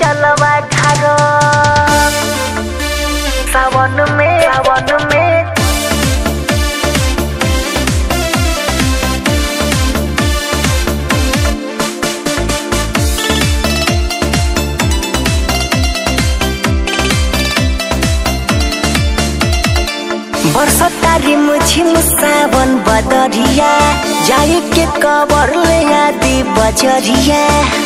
जलवा ढारो सावन में सावन में बरसतारी मुझिम सावन बदरिया जाई के कबर ले आदि बजरिया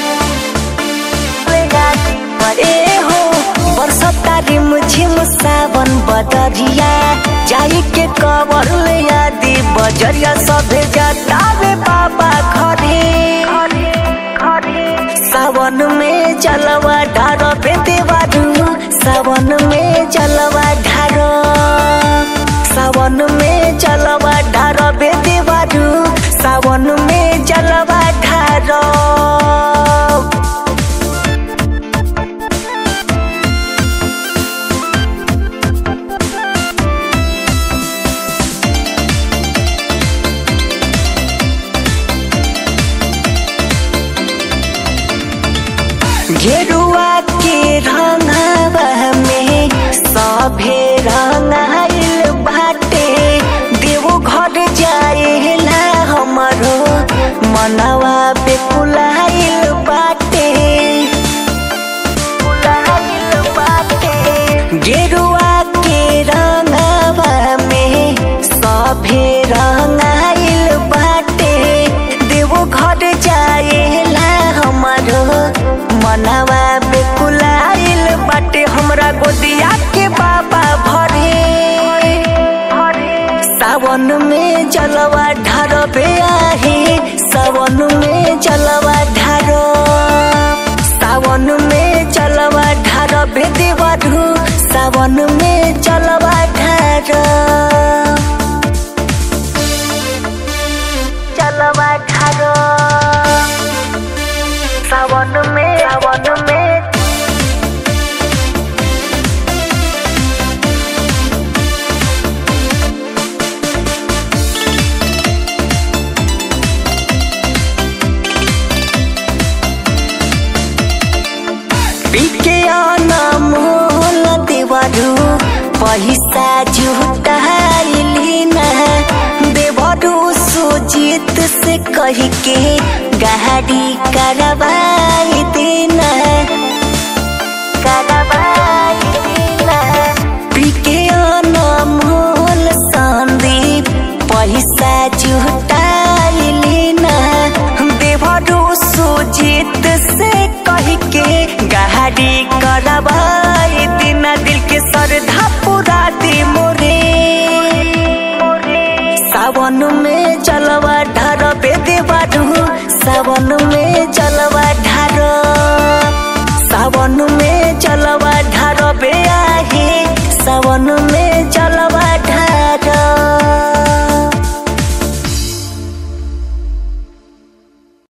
ए हो बरसतारी मुझिम सावन बदरिया जाई के कबर ले आदि बजरिया सभे जतावे बाबा घरे सावन में चलवा ढारो पे देवारू सावन में चलवा ढारो सावन में चलवा ढारो बे देवारू सावन में चलवा ढारो गेरुआ के रंगवा में सभे रंगाइल बाटे देवो घर जाएला हमरो मनवा पे कुलाइल बाटे कुलाइल बाटे गेरुआ के रंगवा में सभे रंगाइल बाटे देवो घर जाएला हमरो मनवा बेकुलाइल बाटे हमरा गोदिया के बाबा भरे सावन में जलवा ढारो बे आहे सावन में जलवा ढारो सावन में जलवा ढारो बे देवरू सावन में जलवा ढारो जलवा ढारो सावन में सावन में बिके मोल देवरू पैसा जुटाइली ना देवरू सुजीत से कह के गाड़ी करवाई देना करवाई देना बिके मोल संदीप पैसा जुटाइली ना देवरू सुजीत से कह के गाड़ी करवाई दिना दिल के श्रद्धा पूरा दे मोरे सावन में चलवा ढारो पे देवारू सावन में चलवा ढारो सावन में चलवा